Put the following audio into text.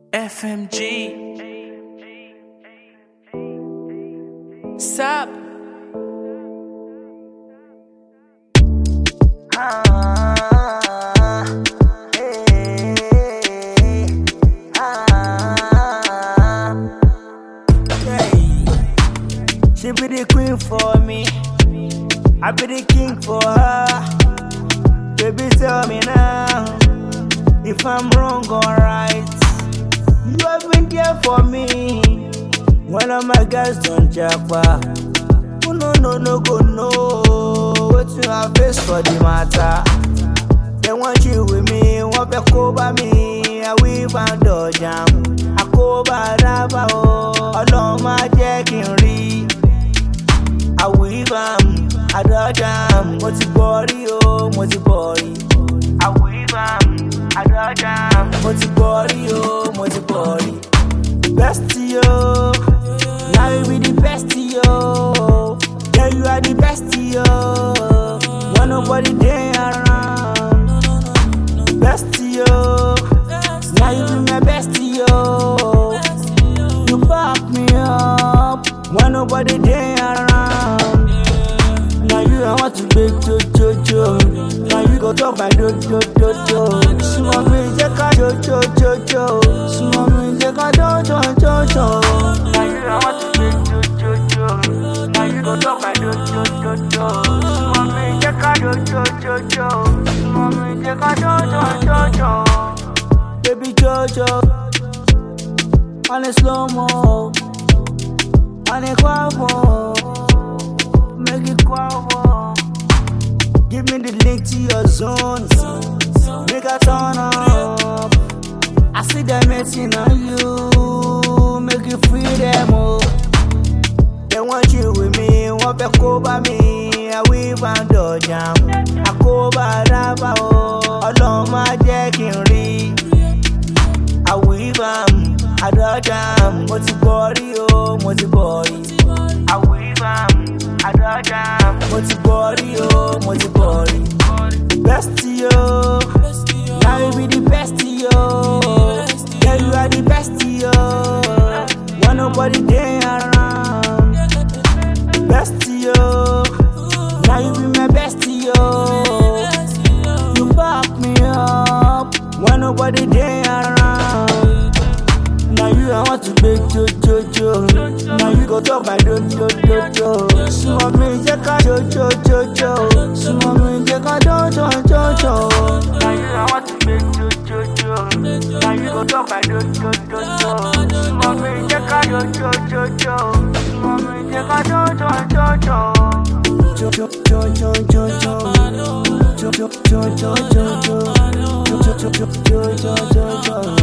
FMG. Sup? Ah, hey, ah, hey. She be the queen for me. I be the king for her. Baby, tell me now if I'm wrong or right. You have been there for me when all my guys don't japa. Oh no no no go no. Wetin I face for the matter? They want you with me, wọ́n fẹ́ kó bá mi. Àwí bá ń dọ̀jà mú. Àkóbá dábàá o, ọlọ́run máa jẹ́ kí n rí. Àwí bá mú, àdọ́jà mú. Mo ti bọ̀ rí o, mo ti bọ̀ rí. Àwí bá mú, àdọ́jà mú. Mo ti bọ̀ rí o, mo ti bọ̀ rí. Best yo, now you be the best yo. Yeah, you are the best yo. When nobody there around. Best yo, now you be my best yo. You back me up when nobody there around. Now you I want to big jo jo jo. Now you go talk my do do do do. Small me take a jo jo jo jo. Small me take a do do do do. Now you I want to big jo jo jo. Now you go talk my do do do do. Small me take a do do do do. Small me take a do do do do. Baby Jojo, on a slow mo, on a quavo, make it quavo. Give me the link to your zone, make a turn up. I see them waiting on you, make you free them all. They want you with me, wọ́n fẹ́ kó bá mi, àwí bá ń dọ̀jà mú. Àkóbá dábàá o, ọlọ́run máa jẹ́ kí n rí. Àwí bá mú, àdọ́jà mú. Mo ti bọ̀ rí o, mo ti bọ̀ rí. Àwí bá mú, àdọ́jà mú. Mo ti bọ̀ rí o, mo ti bọ̀ rí. Best yo, now you be the best yo. Yeah, you are the best yo. When nobody there around. Best yo, now you be my best yo. You back me up when nobody there around. Now you I want to big jo jo jo. Now you go talk my do do do do. Small me take a jo jo jo jo. Small me take a do do do do. Now you I want to big jo jo jo. Now you go talk my do do do do. Small me take a jo jo jo jo. Small me take a do do do do. Jo jo jo jo jo jo. Jo jo jo jo jo jo. Jo jo jo jo jo jo.